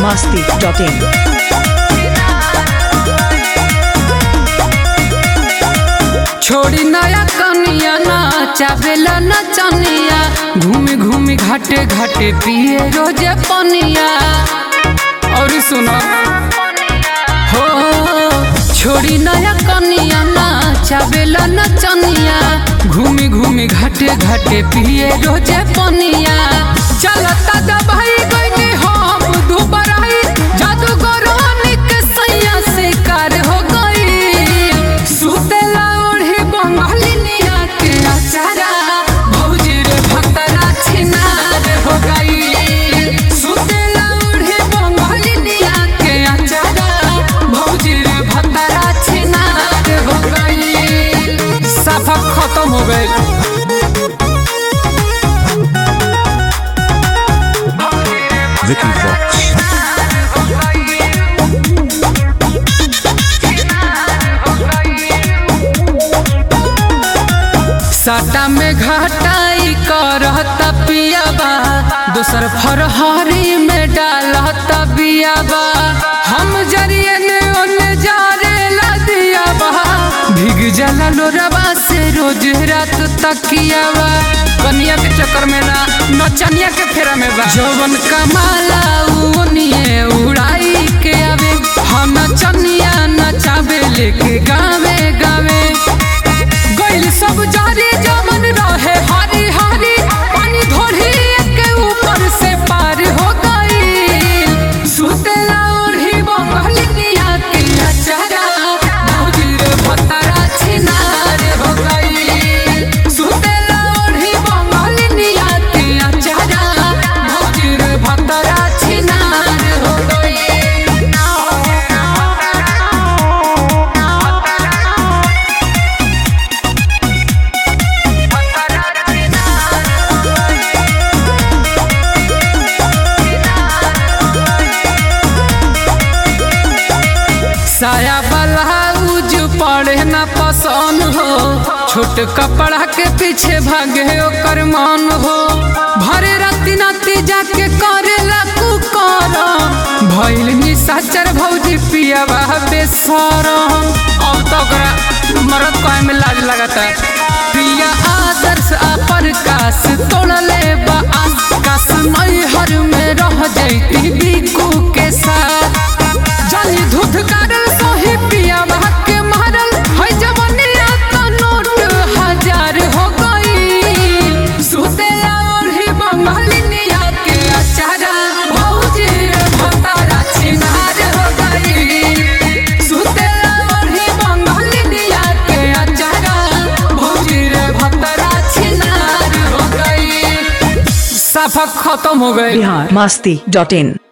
masti.in. छोड़ी नया कनिया ना चावेला नचनिया घूमी घूमी घाटे घाटे पिए रोजे पनिया और सुनो हो छोड़ी नया कनिया ना चावेला नचनिया घूमी घूमी घाटे घाटे पिए रोजे पनिया चलता दबाई गईनी हम दुबराई जादूगरानी के सैया से कार हो गई सुतेला ओढ़े बंगालिनिया के अचारा भौजी रे भक्तरा छिनार हो गई सुतेला ओढ़े बंगालिनिया के अचारा भौजी रे भक्तरा छिनार हो गई सफा खत्म हो गई Vicky Vox. साटा में घाटाई करत पियाबा दोसर फरहरी में डालत बियाबा हम जरिए ने ओने जारे ला दियाबा भीग जाला लोरबा से रोज रात तकियाबा कनिया के चक्कर में ना नचनिया के फेरा में बा जवन कमाला ओनिए उड़ाई के आवे हम नचनिया नचावे लेके गावे गावे गइल सब जारी जमन रहे हरी हरी पानी धोरी के ऊपर से पार हो गई सुतेला ओढ़ी बंगलिया के अचारा भौजी रे भतरा छिनार हो गई सुतेला ओढ़ी बंगलिया के अचारा भौजी रे भतरा छिनार हो गई साया ब्लाउज पड़े ना पसंद हो छोट कपड़ा के पीछे भागे ओकर मन हो भरे राती नाती जाके करेला कुकर भइल निशाचर भौजी पियावा बेसरम अब तो ओकरा मरद कहे में लाज लगाता पिया आदर्श अपन कास तोड़ले बा आकाश नैहर में रह जैती बिकू के साथ जानी धुध करल सोही पिया के मारल है जवनिया तो नोट हजार हो गई सुतेला ओढ़ी बंगालिनिया के अचारा भौजी रे भतारा छिनार हो गई सुतेला ओढ़ी बंगालिनिया के अचारा भौजी रे भतारा छिनार हो गई साफा खत्म हो गई Bihar masti.in.